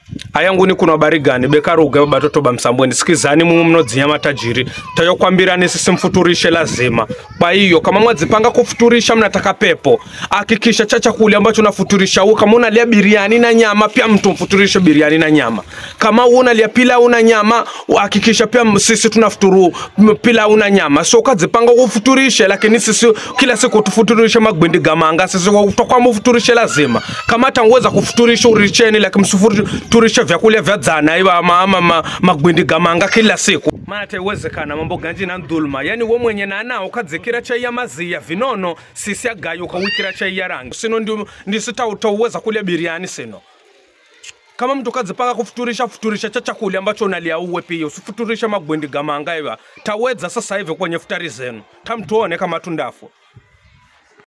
ayanguni kuna habari gani bekaruga batoto ba msambweni sikizani mumu mnodzinya matajiri tayokwambirani sisi mfuturishe lazima kwa hiyo kama mwadzipanga kufuturisha mnataka pepo hakikisha cha chakula ambacho unafuturisha huo kama unalia biriani na nyama pia mtu mfuturishe biriani na nyama kama wewe unalia pilau na nyama hakikisha pia m- sisi tunafuturu m- pilau na nyama so ukadzipanga kufuturishe lakini sisi kila siku tufuturishe magwindi gamanga sisi utakuwa mufuturishe lazima kama tangweza kufuturisha uricheni lakini msifuturishe vyakula vya dzana iwa ama, ama ma, magwindi gamanga kila siku maana taiwezekana mambo ganji na ndhuluma yani we mwenye nana ukadzikira chai ya maziya vinono sisi agayo ukawikira chai ya rangi sino ndio ndisitauweza kulya biriani sino kama mtu kadzipanga kufuturisha futurisha cha chakula ambacho unalia uwe pia usifuturishe magwendi gamanga iwa tawedza sasa hivi kwenye futari zenu tamtuone kama tundafu